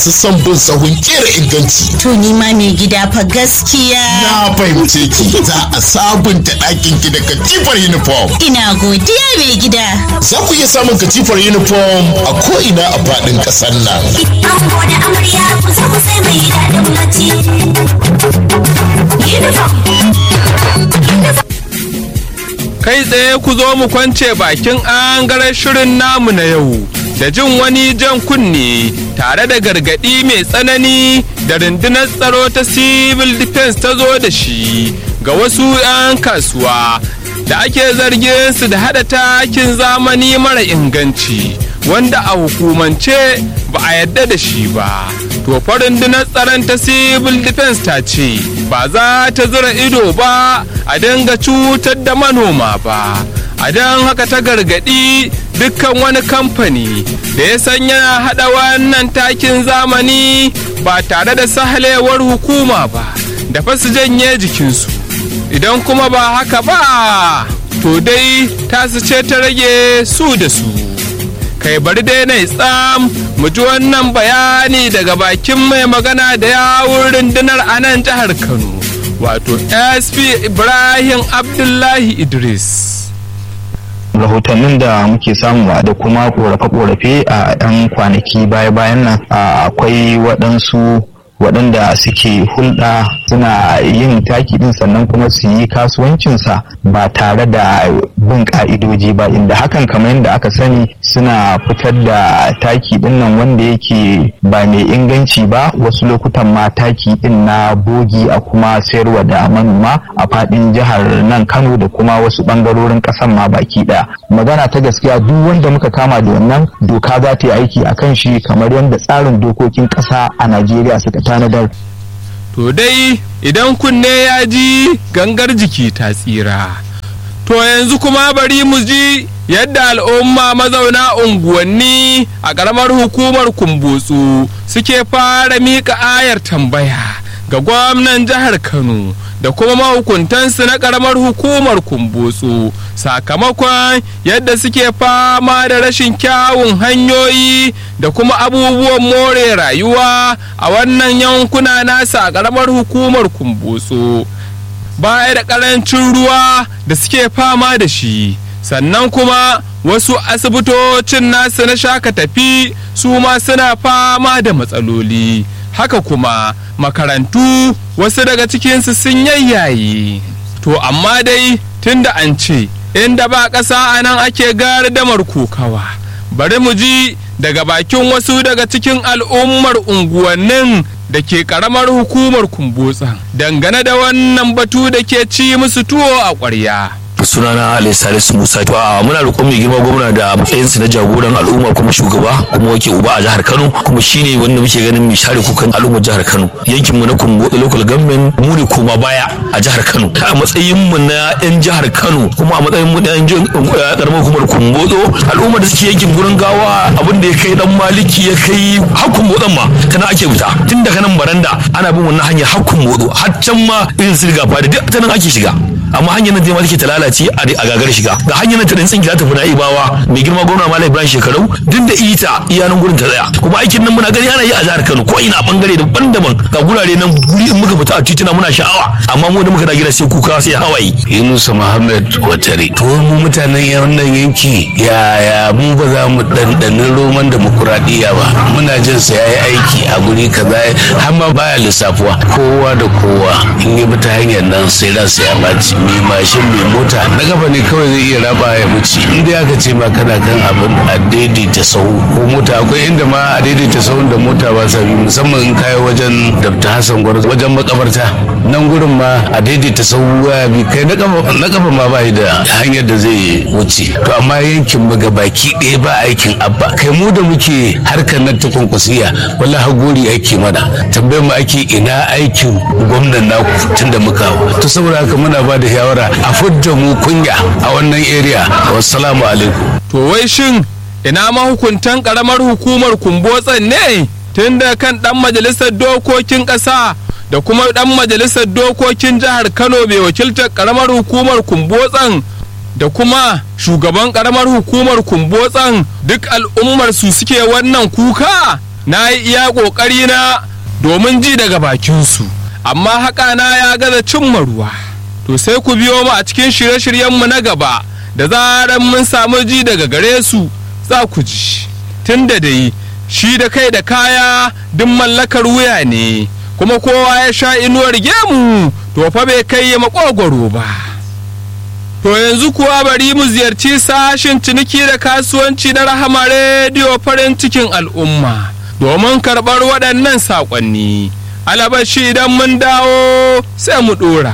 su son bin sahun kera inganci. To ni ma mai gida fa gaskiya. Na fahimce ki za a sabunta ɗakin ki da katifar uniform. Ina godiya mai gida. Za ku iya samun katifar uniform a ko'ina a faɗin ƙasar nan. Ango da amarya ku zo ku sai mai daɗin bacci. Uniform. kai tsaye ku zo mu kwance bakin angaren shirin namu na yau da jin wani jan kunne tare da gargaɗi mai tsanani da rundunar tsaro ta civil defense ta zo da shi ga wasu 'yan kasuwa da ake zargin su da haɗa takin zamani mara inganci wanda a hukumance ba a yadda da shi ba to fa rundunar tsaron ta civil defense ta ce ba za ta zura ido ba a dinga cutar da manoma ba a don haka ta gargadi dukkan wani kamfani da ya san yana hada wannan takin zamani ba tare da sahalewar hukuma ba da fa su janye jikinsu idan kuma ba haka ba to dai tasu ce ta rage su da su kai bari dai na tsam mu ji wannan bayani daga bakin mai magana da yawun rundunar a nan jihar kano wato sp ibrahim abdullahi idris rahotannin da muke samu da kuma korafe-korafe a 'yan kwanaki baya-bayan nan akwai waɗansu waɗanda suke hulɗa suna yin taki ɗin sannan kuma su yi kasuwancinsa ba tare da bin ƙa'idoji ba inda hakan kamar yadda aka sani suna fitar da taki ɗin nan wanda yake ba mai inganci ba wasu lokutan ma taki ɗin na bogi a kuma sayarwa da manoma a faɗin jihar nan kano da kuma wasu ɓangarorin ƙasar ma baki ɗaya magana ta gaskiya duk wanda muka kama da wannan doka za ta yi aiki a kan shi kamar yadda tsarin dokokin ƙasa a najeriya suka tanadar. To dai idan kunne ya ji gangar jiki ta tsira. To yanzu kuma bari mu ji yadda al'umma mazauna unguwanni a ƙaramar hukumar kumbutsu suke fara miƙa ayar tambaya ga gwamnan jihar Kano da kuma mahukuntansu na ƙaramar hukumar kumbutsu sakamakon yadda suke fama da rashin kyawun hanyoyi da kuma abubuwan more rayuwa a wannan yankuna nasa a ƙaramar hukumar kumbutsu baya da ƙarancin ruwa da suke fama da shi sannan kuma wasu asibitocin nasu na shaka tafi su ma suna fama da matsaloli haka kuma makarantu wasu daga cikinsu sun yayyaye to amma dai tunda an ce inda ba ƙasa a nan ake gardamar kokawa bari mu ji daga bakin wasu daga cikin al'ummar unguwannin da ke karamar hukumar kumbotsa dangane da wannan batu da ke ci musu tuwo a ƙwarya. sunana Ali Salisu Musa to a muna roƙon mai girma gwamna da matsayinsa na jagoran al'umma kuma shugaba kuma wake uba a jihar Kano kuma shine wanda muke ganin mai share kukan al'ummar jihar Kano yankin mu na Kumbo local government mu ne koma baya a jihar Kano a matsayin mu na yan jihar Kano kuma a matsayin mu na yan karamar hukumar Kumbodo al'ummar da suke yankin gurin gawa abin da ya kai dan maliki ya kai hakun motsan ma tana ake fita tun daga nan baranda ana bin wannan hanyar hakun modo har can ma irin su riga fada duk ta nan ake shiga amma hanyar nan ma take ta lalace a gagar shiga ga hanyar nan ta dan tsinki za ta fina ibawa mai girma gwamna malam ibrahim shekarau duk da ita iyanan gurin ta tsaya kuma aikin nan muna gani ana yi a jihar kano ko ina bangare daban-daban ga gurare nan guri in muka fita a tituna muna sha'awa amma mu da muka da gida sai kuka sai hawaye yunusa muhammad watare to mu mutanen wannan yanki yaya mu ba za mu ɗanɗanin roman demokuraɗiyya ba muna jin sa yayi aiki a guri kaza har ma baya lissafuwa kowa da kowa in yi ta hanyar nan sai ransa ya ɓaci mai mashin mai mota na gaba ne kawai zai iya raba ya wuce inda aka ce ma kana kan abin a daidaita sahu ko mota akwai inda ma a daidaita sahun da mota ba sa bi musamman in kayi wajen dabta hassan gwarzo wajen makabarta nan gurin ma a daidaita sahu ya bi kai na kafa ma ba da hanyar da zai wuce to amma yankin mu baki ɗaya ba aikin abba kai mu da muke harkar nan ta kwankwasiya wallahi gori ake mana tambayar mu ake ina aikin gwamnan naku tun da muka to saboda haka muna ba da shawara a fudda mu kunya a wannan area wassalamu alaikum to wai shin ina mahukuntan karamar hukumar kumbotsan ne tun da kan dan majalisar dokokin ƙasa da kuma dan majalisar dokokin jihar kano mai wakiltar karamar hukumar kumbotsan da kuma shugaban karamar hukumar kumbotsan duk al'ummar su suke wannan kuka na yi iya ƙoƙari na domin ji daga bakinsu amma haka na ya gaza cimma ruwa to sai ku biyo mu a cikin shirye-shiryenmu na gaba da zaran mun samu ji daga gare su za ku ji tun da dai shi da kai da kaya duk mallakar wuya ne kuma kowa ya sha inuwar gemu to fa bai kai ya makogwaro ba to yanzu kuwa bari mu ziyarci sashin ciniki da kasuwanci na rahama rediyo farin cikin al'umma domin karɓar waɗannan saƙonni alabashi idan mun dawo sai mu ɗora.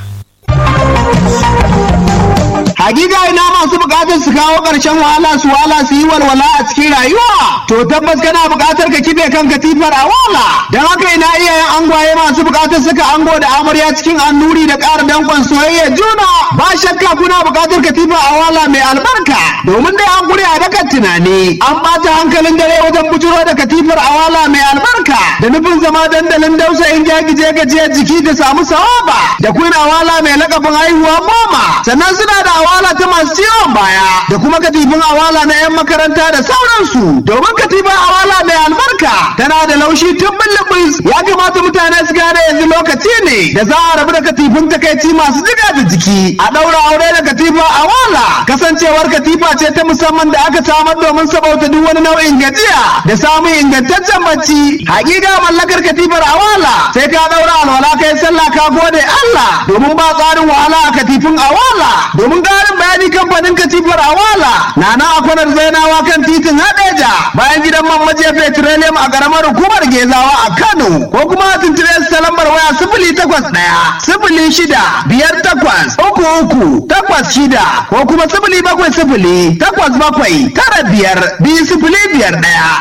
Hakika ina masu bukatar su kawo ƙarshen wahala su wahala su yi walwala a cikin rayuwa. To tabbas kana bukatar ka kibe kan katifar a wala. Don haka ina iyayen angwaye masu bukatar suka ango da amarya cikin annuri da ƙara danƙon soyayya juna. Ba shakka kuna bukatar katifar a wala mai albarka. Domin dai an gure a dakan tunani. An ɓata hankalin dare wajen bujuro da katifar a wala mai albarka. Da nufin zama dandalin dausayin jagije gajiyar jiki da samu sawaba. Da kuna awala mai lakabin haihuwa goma. Sannan suna da awala ta masu ciwon baya da kuma katifin awala na 'yan makaranta da sauransu domin katifin awala mai albarka tana da laushi tun bulbus ya kamata mutane su gane yanzu lokaci ne da za a rabu da katifin takaici masu jiga da jiki a ɗaura aure da katifa awala kasancewar katifa ce ta musamman da aka samar domin sabauta duk wani nau'in gajiya da samun ingantaccen bacci hakika mallakar katifar awala sai ka ɗaura alwala kai sallah ka gode Allah domin ba tsarin wahala a katifin awala domin ƙarin bayani kamfanin katifar awala na na akwanar zainawa kan titin hadeja bayan gidan man majiya petroleum a ƙaramar hukumar gezawa a kano ko kuma a tuntube su ta lambar waya sifili takwas ɗaya sifili shida biyar takwas uku uku takwas shida ko kuma sifili bakwai sifili takwas bakwai tara biyar biyu sifili biyar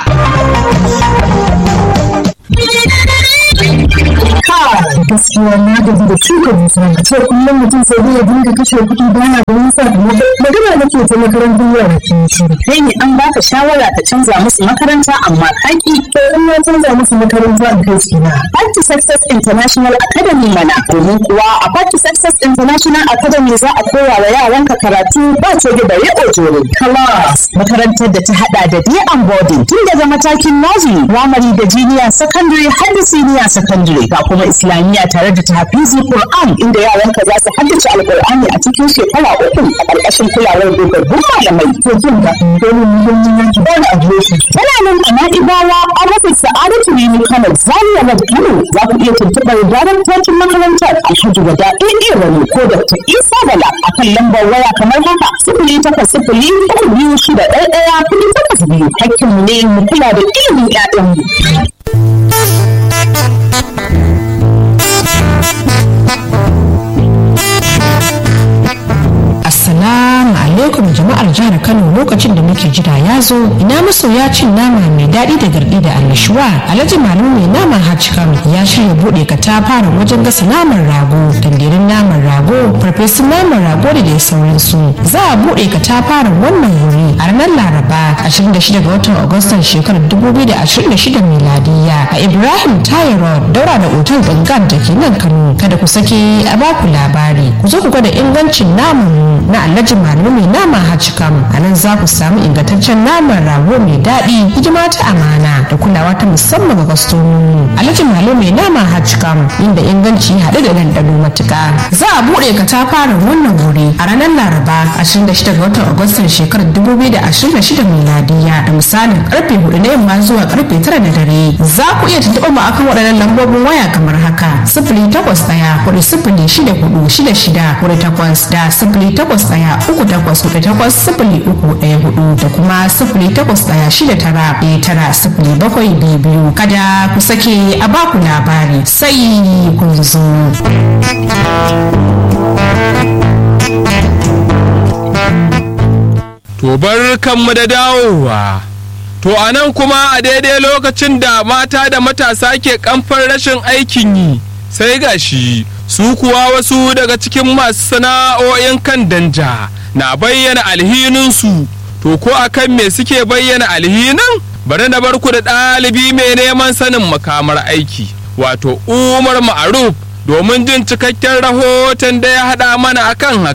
ɗaya. gaskiya na gaji da shuka dusa ce kullum mutum sai dai ya dinga kashe kuɗi baya da nisa da magana nake ta makarantar yara ke shiru kai ne an baka shawara ka canza musu makaranta amma kaki to in ya canza musu makaranta a kai shi na Party Success International Academy mana domin kuwa a Party Success International Academy za a koya wa yaranka karatu ba ce da bare ojoro class makarantar da ta hada da day and boarding tun daga matakin nursery primary da junior secondary har da senior secondary ga kuma islamiyya tare da tahfizi Qur'an inda yaranka za su haddace alqur'ani a cikin shekara uku a ƙarƙashin kulawar dogabbun malamai to jin da domin muhimmin yanki ba na adireshi tana nan a na'ibawa an rufe sa'adatu rini kano zaria road kano za ku iya tuntuɓar daraktocin makarantar alhaji wada ɗaya rani ko dr isa bala a kan lambar waya kamar haka sifili takwas sifili uku biyu shida ɗaya ɗaya kuɗi takwas biyu hakkinmu ne mu kula da ilimin ƴaƴanmu. Assalamu alaikum jama'ar jihar Kano lokacin da muke jira ya zo ina masoya cin nama mai daɗi da garɗi da annashuwa Alhaji Malu mai naman Hajjikam ya shirya buɗe katafaren wajen gasa naman rago tandirin naman rago farfesun naman rago da dai sauransu za a buɗe katafaren wannan wuri a ranar Laraba 26 ga watan Agustan shekarar 2026 miladiya a Ibrahim Tayo Road daura da otal Bangan da ke nan Kano kada ku sake a baku labari ku zo ku gwada ingancin naman na alhaji malu mai nama hajjikam a nan za ku samu ingantaccen naman rago mai daɗi hidima ta amana da kulawa ta musamman ga kwastomomi alhaji malu mai nama hajjikam inda inganci haɗe da ɗanɗano matuƙa za a buɗe katafaren wannan wuri a ranar laraba 26 ga watan agustan shekarar 2026 miladiya da misalin karfe 4 na yamma zuwa karfe 9 na dare za ku iya tuntuɓar mu akan waɗannan lambobin waya kamar haka sifili takwas ɗaya kuɗi sifili shida hudu shida shida kuɗi takwas da sifili takwas ɗaya uku takwas hudu takwas sifili uku ɗaya hudu da kuma sifili takwas ɗaya shida tara ɗaya tara sifili bakwai biyu biyu kada ku sake a baku labari sai kun zo. To bar kanmu da dawowa. To a nan kuma a daidai lokacin da mata da matasa ke kamfar rashin aikin yi sai gashi su kuwa wasu daga cikin masu sana'o'in kan danja na bayyana alhininsu to ko akan me suke bayyana alhinin bari na barku da ɗalibi mai neman sanin makamar aiki wato umar ma'aruf domin jin cikakken rahoton da ya haɗa mana akan haka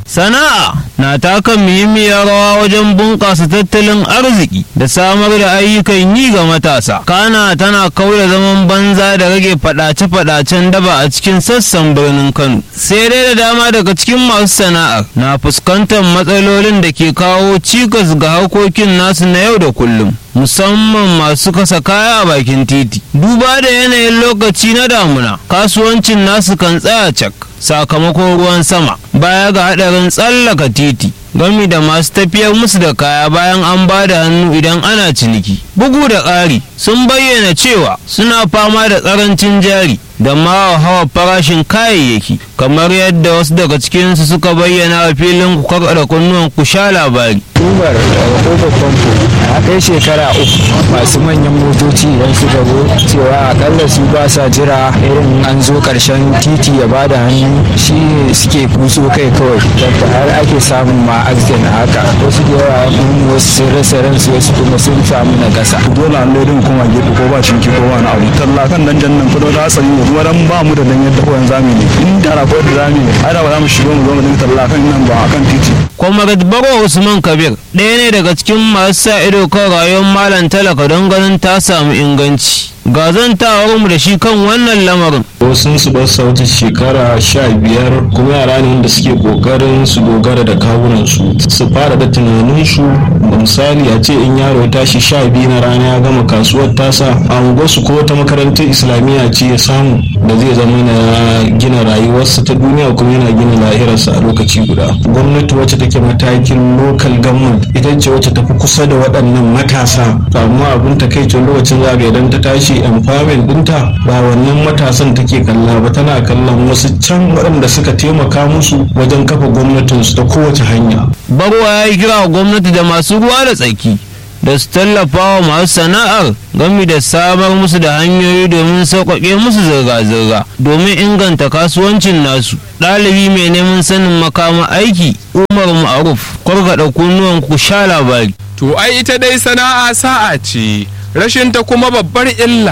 Sana'a na taka muhimmiyar rawa wajen bunƙasa tattalin arziki da samar da ayyukan yi ga matasa. Kana tana kauda zaman banza da rage faɗace-faɗacen daba a cikin sassan birnin Kano. Sai dai da dama daga cikin masu sana'ar na fuskantar matsalolin da ke kawo cikas ga harkokin nasu na yau da kullum. musamman masu kasa kaya a bakin titi duba da yanayin lokaci na damuna kasuwancin nasu kan tsaya cak sakamakon ruwan sama baya ga hadarin tsallaka titi gami da masu tafiyar musu da kaya bayan an ba da hannu idan ana ciniki bugu da ƙari sun bayyana cewa suna fama da tsarancin jari da ma hawa farashin kayayyaki kamar yadda wasu daga cikinsu suka bayyana a filin ku karkada kunnuwan ku sha labari uber daga kofar famfo a kai shekara uku masu manyan motoci idan suka zo cewa akalla su ba sa jira irin an zo karshen titi ya ba da hannu shi ne suke kuso kai kawai yadda har ake samun ma accident a haka wasu da yawa mun wasu sun rasa ransu wasu kuma sun samu na gasa dole an lodin kuma gefe ko ba cinki ko wani abu talla kan dan jannan kudo da hatsari ne kuma dan ba mu da dan yadda koyan zami ne in da ko da zami ne ai da ba za mu shigo mu zo mu dinga talla kan nan ba akan titi Comrade Baro Usman Kabir ɗaya ne daga cikin masu sa ido kan rayuwar malam talaka don ganin ta samu inganci. Ga mu da shi kan wannan lamarin. wasu su ba su wuce shekara sha biyar kuma yara ne wanda suke kokarin su dogara da kawunansu su fara da tunaninsu misali a ce in yaro ya tashi sha biyu na rana ya gama kasuwar tasa a unguwarsu ko wata makarantar islamiyya ce ya samu da zai zama na gina rayuwarsa ta duniya kuma yana gina lahirarsa a lokaci guda gwamnati wacce take matakin local government ita ce wacce tafi kusa da waɗannan matasa amma abin takaicin lokacin zaga idan ta tashi empowerment ɗinta ba wannan matasan take kalla ba tana kallon wasu can waɗanda suka taimaka musu wajen kafa gwamnatinsu ta kowace hanya Barwa ya yi kira wa gwamnati da masu ruwa da tsaki da su tallafa wa masu sana'ar gami da samar musu da hanyoyi domin sauƙaƙe musu zirga-zirga domin inganta kasuwancin nasu ɗalibi mai neman sanin makama aiki umar ma'aruf kwargaɗa kunnuwan ku sha labari To ai ita dai sana'a sa'a ce, rashin ta kuma babbar illa.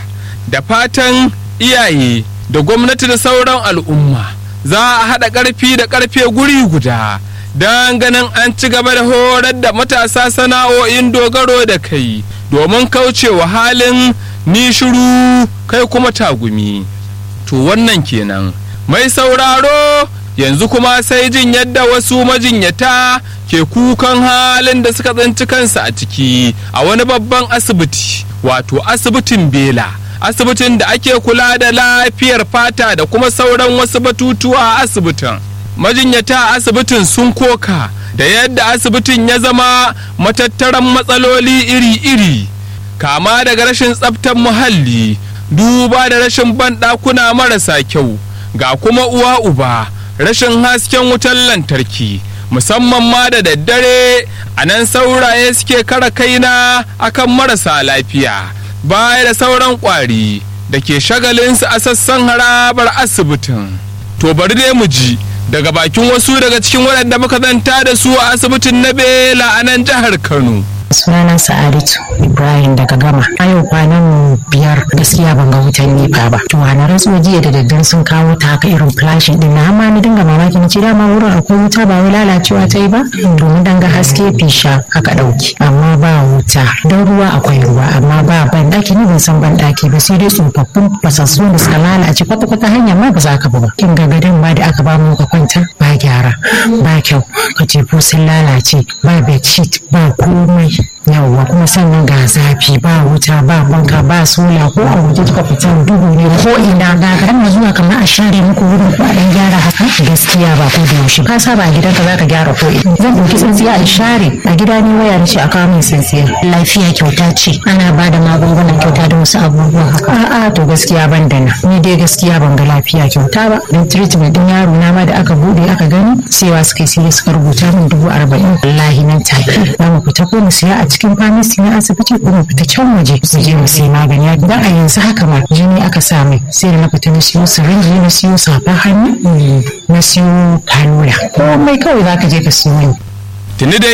Da fatan iyaye da gwamnati da sauran al'umma za a haɗa ƙarfi da ƙarfe guri guda don ganin an ci gaba da horar da matasa sana'o'in dogaro da kai domin kaucewa halin ni shiru kai kuma tagumi. To wannan kenan. Mai sauraro yanzu kuma sai jin yadda wasu majinyata ke kukan halin da suka tsinci kansu a ciki a wani babban asibiti wato asibitin bela asibitin da ake kula da lafiyar fata da kuma sauran wasu batutuwa a asibitin majinyata a asibitin sun koka da yadda asibitin ya zama matattaran matsaloli iri-iri kama daga rashin tsaftar muhalli duba da rashin banɗakuna marasa kyau ga kuma uwa uba rashin hasken wutar lantarki musamman ma da daddare a nan sauraye suke kara kaina akan marasa lafiya baya da sauran kwari da ke shagalinsu a sassan harabar asibitin to bari dai mu ji daga bakin wasu daga cikin waɗanda muka zanta da su a asibitin na bela a nan jihar kano sunana sa'adatu ibrahim daga gama a yau kwanan biyar gaskiya ban ga wutan nefa ba to na rantsuwa jiya da daddare sun kawo ta haka irin flashing din na amma ni dinga mamaki na ce dama wurin akwai wuta ba wai lalacewa ta yi ba domin dan ga haske fisha aka dauki amma ba wuta don ruwa akwai ruwa amma ba ban daki ni ban san ban daki ba sai dai tsofaffin fasassu da suka lalace kwata kwata hanya ma ba za ka ba kin ga gadon ma da aka ba mu ka kwanta ba gyara ba kyau katifu sun lalace ba bedsheet ba komai yawwa kuma sannan ga zafi ba wuta ba banka ba sola ko a waje kika fita duhu ne ko ina ga garin zuwa kamar a share muku wurin ko a dan gyara haka gaskiya ba ko da yaushe ka saba a gidanka zaka gyara ko ina zan dauki tsintsiya in share a gida ne waya nace a kawo min tsintsiya lafiya kyauta ce ana ba da magungunan kyauta da wasu abubuwa haka a'a to gaskiya ban da nan ni dai gaskiya ban ga lafiya kyauta ba dan treatment din yaro na ma da aka bude aka gani cewa suka sai suka rubuta min dubu arba'in wallahi nan take za mu fita ko mu siya a cikin famisi na asibiti ko mu fita can waje su je mu sai magani dan a yanzu haka ma jini aka sa mai sai da na fita na siyo sirinji na siyo safar hannu na siyo kanula komai kawai zaka je ka siyo ni tuni dai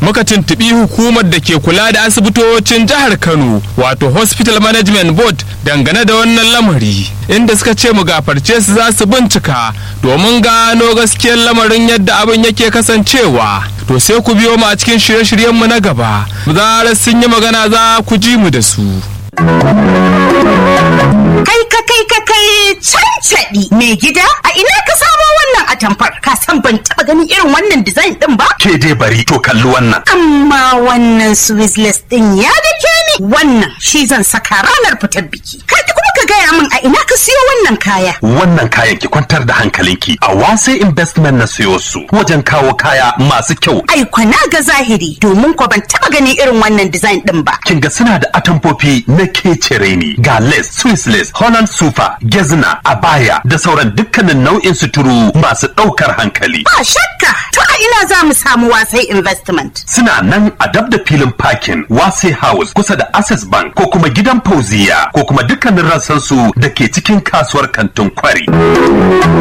muka tuntubi hukumar da ke kula da asibitocin jihar Kano wato Hospital Management Board dangane da wannan lamari inda suka ce mu gafarce su za su bincika domin gano gaskiyar lamarin yadda abin yake kasancewa to sai ku biyo mu a cikin shirye-shiryenmu na gaba zarar sun yi magana za ku ji mu da su. Kai ka kai ka kai cancaɗi mai gida a ina ka samo wannan atamfar ka san ban taɓa ganin irin wannan design ɗin ba? Ke dai bari to kalli wannan. Amma wannan Swizzless ɗin ya dake ni wannan shi zan saka ranar fitar biki. Kai kuma ka gaya min a ina ka siyo wannan kaya. Wannan kayan ki kwantar da hankalinki a wase investment na siyo su wajen kawo kaya masu kyau. Ai kwana ga zahiri domin ko ban taɓa ganin irin wannan design ɗin ba. Kin ga suna da atamfofi na kecere ne ga lace, Swiss lace, Holland super, gezna, abaya da sauran dukkanin nau'in suturu masu ɗaukar hankali. Ba shakka to a ina za mu samu wasai investment. Suna nan a dab da filin parking wase house kusa da access bank ko kuma gidan fauziya ko kuma dukkanin rassansu da ke cikin kasuwar kantin kwari.